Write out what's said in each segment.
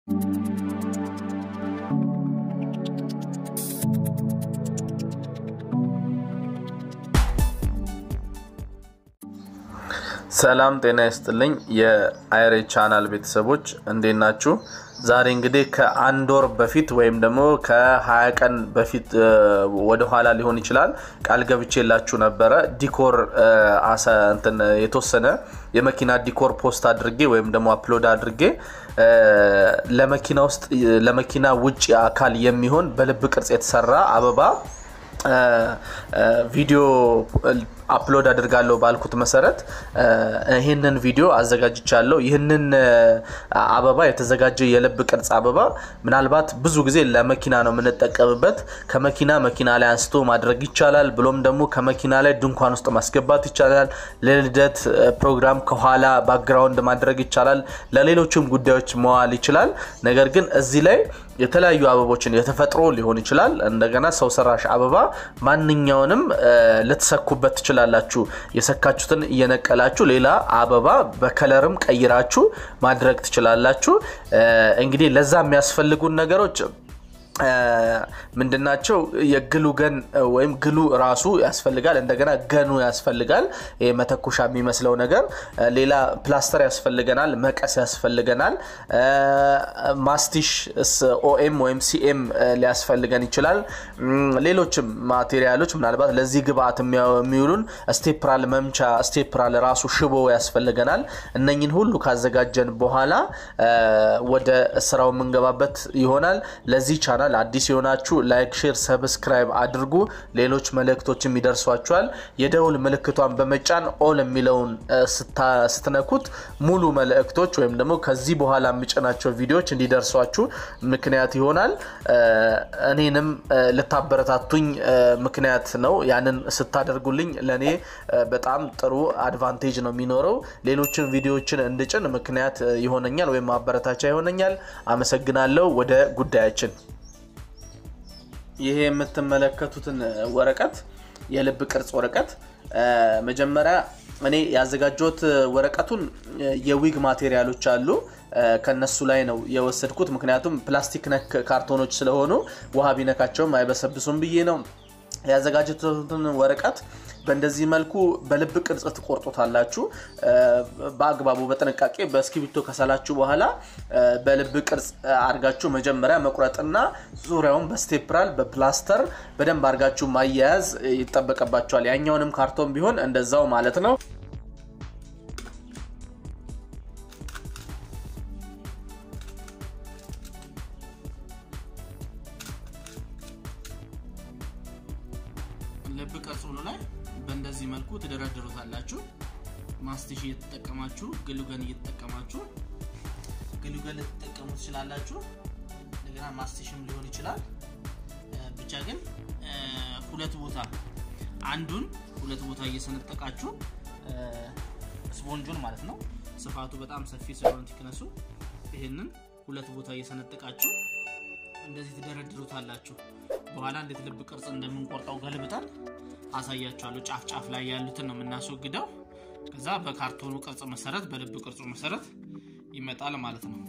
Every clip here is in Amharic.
ሰላም ጤና ይስጥልኝ የአይሬ ቻናል ቤተሰቦች እንዴት ናችሁ? ዛሬ እንግዲህ ከአንድ ወር በፊት ወይም ደግሞ ከ20 ቀን በፊት ወደኋላ ሊሆን ይችላል ቃል ገብቼላችሁ ነበረ። ዲኮር እንትን የተወሰነ የመኪና ዲኮር ፖስት አድርጌ ወይም ደግሞ አፕሎድ አድርጌ ለመኪና ውስጥ ለመኪና ውጭ አካል የሚሆን በልብ ቅርጽ የተሰራ አበባ ቪዲዮ አፕሎድ አድርጋለሁ ባልኩት መሰረት ይህንን ቪዲዮ አዘጋጅቻለሁ። ይህንን አበባ የተዘጋጀ የልብ ቅርጽ አበባ ምናልባት ብዙ ጊዜ ለመኪና ነው የምንጠቀምበት። ከመኪና መኪና ላይ አንስቶ ማድረግ ይቻላል። ብሎም ደግሞ ከመኪና ላይ ድንኳን ውስጥ ማስገባት ይቻላል። ለልደት ፕሮግራም ከኋላ ባክግራውንድ ማድረግ ይቻላል። ለሌሎችም ጉዳዮች መዋል ይችላል። ነገር ግን እዚህ ላይ የተለያዩ አበቦችን የተፈጥሮ ሊሆን ይችላል። እንደገና ሰው ሰራሽ አበባ ማንኛውንም ልትሰኩበት ትችላላችሁ። የሰካችሁትን እየነቀላችሁ ሌላ አበባ በከለርም ቀይራችሁ ማድረግ ትችላላችሁ። እንግዲህ ለዛ የሚያስፈልጉን ነገሮች ምንድናቸው? የግሉ ገን ወይም ግሉ ራሱ ያስፈልጋል። እንደገና ገኑ ያስፈልጋል። መተኮሻ የሚመስለው ነገር። ሌላ ፕላስተር ያስፈልገናል። መቀስ ያስፈልገናል። ማስቲሽ ኦኤም ወይም ሲኤም ሊያስፈልገን ይችላል። ሌሎችም ማቴሪያሎች ምናልባት ለዚህ ግብአት የሚውሉን ስቴፕራል መምቻ፣ ስቴፕራል ራሱ ሽቦ ያስፈልገናል። እነኝን ሁሉ ካዘጋጀን በኋላ ወደ ስራው የምንገባበት ይሆናል። ለዚህ ቻናል አዲስ የሆናችሁ ላይክ፣ ሼር፣ ሰብስክራይብ አድርጉ። ሌሎች መልእክቶችም ይደርሷችኋል። የደውል ምልክቷን በመጫን ኦል የሚለውን ስትነኩት ሙሉ መልእክቶች ወይም ደግሞ ከዚህ በኋላ የሚጭናቸው ቪዲዮዎች እንዲደርሷችሁ ምክንያት ይሆናል። እኔንም ልታበረታቱኝ ምክንያት ነው። ያንን ስታደርጉልኝ ለእኔ በጣም ጥሩ አድቫንቴጅ ነው የሚኖረው። ሌሎችን ቪዲዮዎችን እንድጭን ምክንያት ይሆነኛል ወይም ማበረታቻ ይሆነኛል። አመሰግናለሁ። ወደ ጉዳያችን ይሄ የምትመለከቱትን ወረቀት የልብ ቅርጽ ወረቀት መጀመሪያ እኔ ያዘጋጀሁት ወረቀቱን የዊግ ማቴሪያሎች አሉ ከነሱ ላይ ነው የወሰድኩት። ምክንያቱም ፕላስቲክ ነክ ካርቶኖች ስለሆኑ ውሃ ቢነካቸውም አይበሰብሱም ብዬ ነው ያዘጋጀሁትን ወረቀት በእንደዚህ መልኩ በልብ ቅርጽ ትቆርጡታላችሁ። በአግባቡ በጥንቃቄ በእስክሪብቶ ከሰላችሁ በኋላ በልብ ቅርጽ አርጋችሁ መጀመሪያ መቁረጥና ዙሪያውን በስቴፕራል በፕላስተር በደንብ አርጋችሁ ማያያዝ ይጠበቅባቸዋል። ያኛውንም ካርቶን ቢሆን እንደዛው ማለት ነው። ልብ ቅርጽ ላይ በእንደዚህ መልኩ ትደረድሩታላችሁ። ማስቲሽ እየተጠቀማችሁ ግሉገን እየተጠቀማችሁ ግሉገን ልትጠቀሙ ትችላላችሁ። እንደገና ማስቲሽም ሊሆን ይችላል። ብቻ ግን ሁለት ቦታ አንዱን ሁለት ቦታ እየሰነጠቃችሁ ስፖንጁን ማለት ነው። ስፋቱ በጣም ሰፊ ስለሆነ ቲክነሱ ይህንን ሁለት ቦታ እየሰነጠቃችሁ እንደዚህ ትደረድሩታላችሁ። በኋላ እንዴት ልብ ቅርጽ እንደምንቆርጠው ገልብጠን አሳያችኋለሁ። ጫፍ ጫፍ ላይ ያሉትን ነው የምናስወግደው። ከዛ በካርቶኑ ቅርጽ መሰረት በልብ ቅርጹ መሰረት ይመጣል ማለት ነው።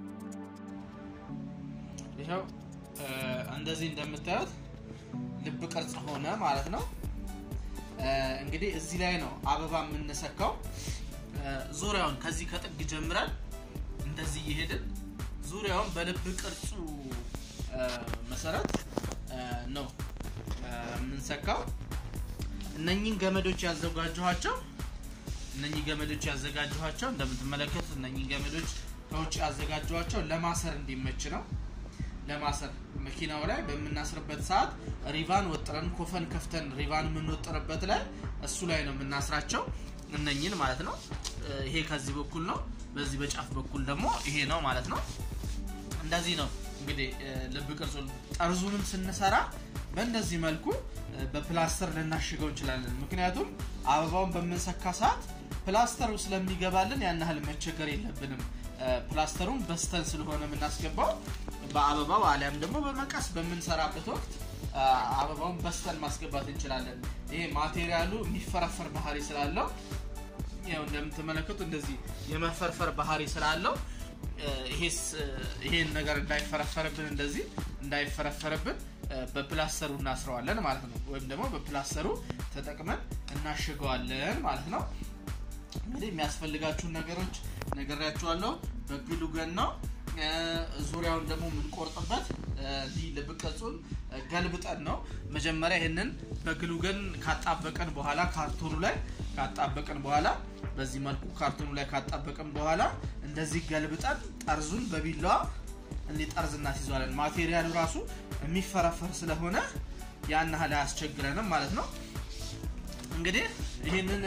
ይኸው እንደዚህ እንደምታዩት ልብ ቅርጽ ሆነ ማለት ነው። እንግዲህ እዚህ ላይ ነው አበባ የምንሰካው። ዙሪያውን ከዚህ ከጥግ ጀምረን እንደዚህ እየሄድን ዙሪያውን በልብ ቅርጹ መሰረት ነው የምንሰካው። እነኚህን ገመዶች ያዘጋጀኋቸው እነኚህ ገመዶች ያዘጋጀኋቸው እንደምትመለከቱት እነኚህን ገመዶች ከውጭ ያዘጋጀኋቸው ለማሰር እንዲመች ነው። ለማሰር መኪናው ላይ በምናስርበት ሰዓት ሪቫን ወጥረን ኮፈን ከፍተን ሪቫን የምንወጥርበት ላይ እሱ ላይ ነው የምናስራቸው እነኚህን ማለት ነው። ይሄ ከዚህ በኩል ነው። በዚህ በጫፍ በኩል ደግሞ ይሄ ነው ማለት ነው። እንደዚህ ነው እንግዲህ ልብ ቅርጹን ጠርዙንም ስንሰራ በእንደዚህ መልኩ በፕላስተር ልናሽገው እንችላለን። ምክንያቱም አበባውን በምንሰካ ሰዓት ፕላስተሩ ስለሚገባልን ያን ያህል መቸገር የለብንም። ፕላስተሩን በስተን ስለሆነ የምናስገባው በአበባው አሊያም ደግሞ በመቀስ በምንሰራበት ወቅት አበባውን በስተን ማስገባት እንችላለን። ይሄ ማቴሪያሉ የሚፈረፈር ባህሪ ስላለው ያው እንደምትመለከቱ እንደዚህ የመፈርፈር ባህሪ ስላለው ይሄን ነገር እንዳይፈረፈርብን እንደዚህ እንዳይፈረፈርብን በፕላስተሩ እናስረዋለን ማለት ነው። ወይም ደግሞ በፕላስተሩ ተጠቅመን እናሽገዋለን ማለት ነው። እንግዲህ የሚያስፈልጋችሁን ነገሮች ነግሬያችኋለሁ። በግሉ ገን ነው። ዙሪያውን ደግሞ የምንቆርጥበት እንዲህ ልብ ቅርጹን ገልብጠን ነው። መጀመሪያ ይህንን በግሉ ገን ካጣበቀን በኋላ ካርቶኑ ላይ ካጣበቀን በኋላ በዚህ መልኩ ካርቶኑ ላይ ካጣበቀን በኋላ እንደዚህ ገልብጠን ጠርዙን በቢላዋ እንዲህ ጠርዝ እናስይዘዋለን። ማቴሪያሉ ራሱ የሚፈረፈር ስለሆነ ያን ያህል አያስቸግረንም ማለት ነው። እንግዲህ ይህንን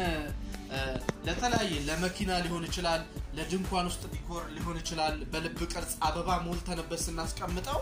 ለተለያየ ለመኪና ሊሆን ይችላል፣ ለድንኳን ውስጥ ዲኮር ሊሆን ይችላል። በልብ ቅርጽ አበባ ሞልተንበት ስናስቀምጠው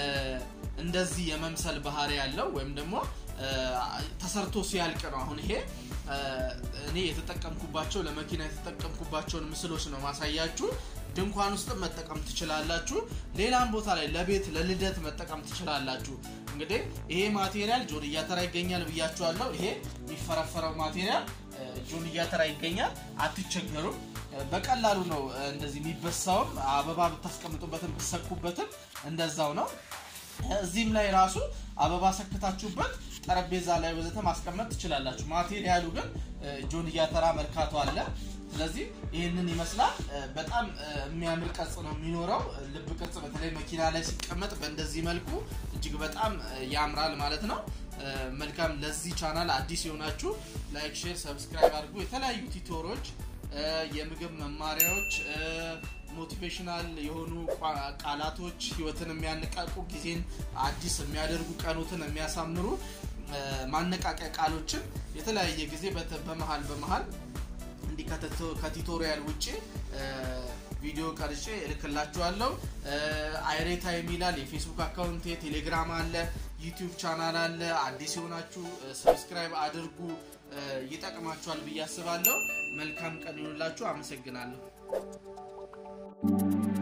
እንደዚህ የመምሰል ባህሪ ያለው ወይም ደግሞ ተሰርቶ ሲያልቅ ነው። አሁን ይሄ እኔ የተጠቀምኩባቸው ለመኪና የተጠቀምኩባቸውን ምስሎች ነው ማሳያችሁ። ድንኳን ውስጥ መጠቀም ትችላላችሁ። ሌላም ቦታ ላይ ለቤት ለልደት መጠቀም ትችላላችሁ። እንግዲህ ይሄ ማቴሪያል ጆንያ ተራ ይገኛል ብያችኋለሁ። ይሄ የሚፈረፈረው ማቴሪያል ጆንያ ተራ ይገኛል። አትቸገሩም። በቀላሉ ነው እንደዚህ የሚበሳውም አበባ ብታስቀምጡበትም ብትሰኩበትም እንደዛው ነው። እዚህም ላይ ራሱ አበባ ሰክታችሁበት ጠረጴዛ ላይ ወዘተ ማስቀመጥ ትችላላችሁ። ማቴሪያሉ ግን ጆንያ ተራ መርካቶ አለ። ስለዚህ ይህንን ይመስላል። በጣም የሚያምር ቅርጽ ነው የሚኖረው። ልብ ቅርጽ በተለይ መኪና ላይ ሲቀመጥ በእንደዚህ መልኩ እጅግ በጣም ያምራል ማለት ነው። መልካም። ለዚህ ቻናል አዲስ የሆናችሁ ላይክ፣ ሼር፣ ሰብስክራይብ አድርጉ። የተለያዩ ቲቶሮች፣ የምግብ መማሪያዎች፣ ሞቲቬሽናል የሆኑ ቃላቶች፣ ህይወትን የሚያነቃቁ ጊዜን አዲስ የሚያደርጉ ቀኖትን የሚያሳምሩ ማነቃቂያ ቃሎችን የተለያየ ጊዜ በመሀል በመሀል እንዲህ ከቲቶሪያል ውጭ ቪዲዮ ቀርጬ እልክላችኋለሁ። አይሬ ታይም ይላል የፌስቡክ አካውንት፣ ቴሌግራም አለ፣ ዩቲዩብ ቻናል አለ። አዲስ የሆናችሁ ሰብስክራይብ አድርጉ። ይጠቅማችኋል ብዬ አስባለሁ። መልካም ቀን ይሁንላችሁ። አመሰግናለሁ።